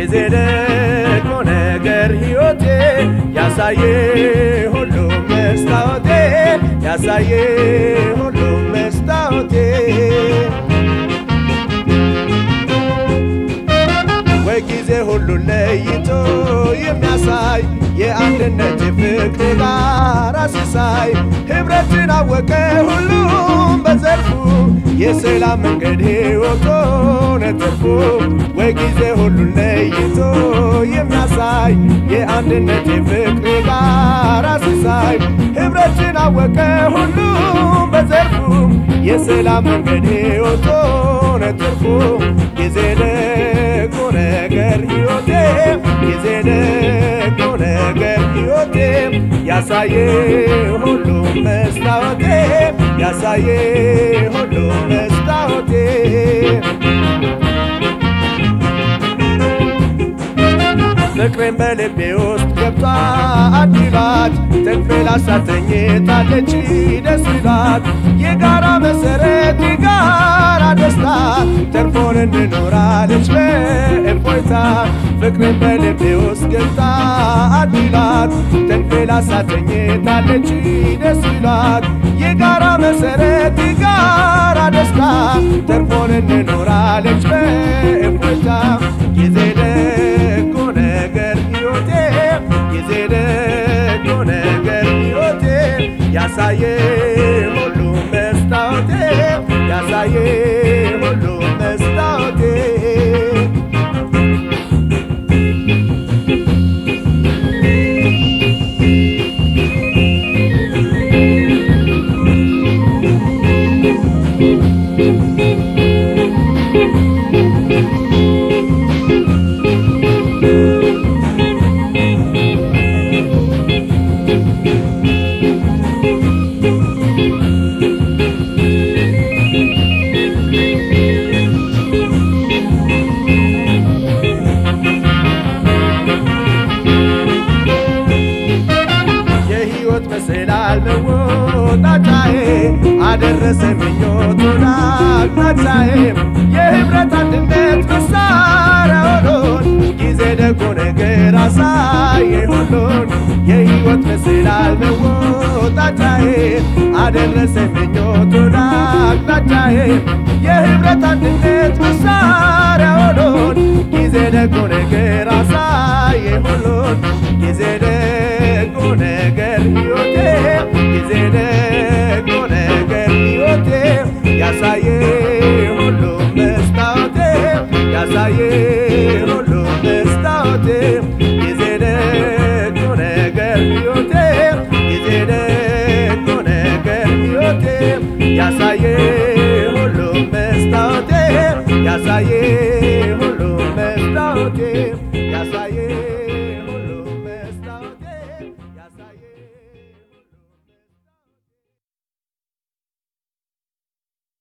ጊዜ ደግሞ ነገር ሕይወቴ ያሳየ ሁሉም መስታወቴ ያሳየ ሁሉም መስታወቴ ወይ ጊዜ ሁሉን ለይቶ የሚያሳይ የአንድነት የፍቅር ጋራ ሲሳይ ኅብረትን አወቀ ሁሉም በዘርፉ የሰላም መንገድ ሕይወቶ ነትርፉ ወይ ጊዜ ሁሉን ለይቶ የሚያሳይ የአንድነት የፍቅር ጋራ ሲሳይ ኅብረትን አወቀ ሁሉም በዘርፉ የሰላም መንገድ ሕይወቶ ነትርፉ ጊዜ ደግሞ ነገር ሕይወቴ ጊዜ ደግሞ ነገር ሕይወቴ ያሳየ ሁሉም መስታወቴ ያሳየ ሁሉም መስታወቴ ፍቅሬን በልቤ ውስጥ ገብቷ አዲላት ተንፌላ ሳተኝታለች ደስ ይላት የጋራ መሰረት የጋራ ደስታ ተርፎን እንኖራለች በእፎይታ ፍቅሬን በልቤ ውስጥ ገብታ አዲላት ተንፌላ ሳተኝታለች ደስ ይላት የጋራ መሰረት የጋራ ደስታ ተርፎን እንኖራለች በእፎይታ ጊዜ ደጎ ነገር ሕይወቴ ጊዜ ደጎ ነገር ሕይወቴ ያሳየ ሁሉ መስታወቴ ያሳየ ሁሉ መስታወቴ የሕይወት መሰላል መወጣጫዬ አደረሰ ምኞቱን አቅጣጫዬ የኅብረት አንድነት መሳሪያ ሆኖን ጊዜ ደጎ ነገር አሳየ ሁሉን የሕይወት መሰላል መወጣጫዬ አደረሰ ምኞቱን አቅጣጫዬ የኅብረት አንድነት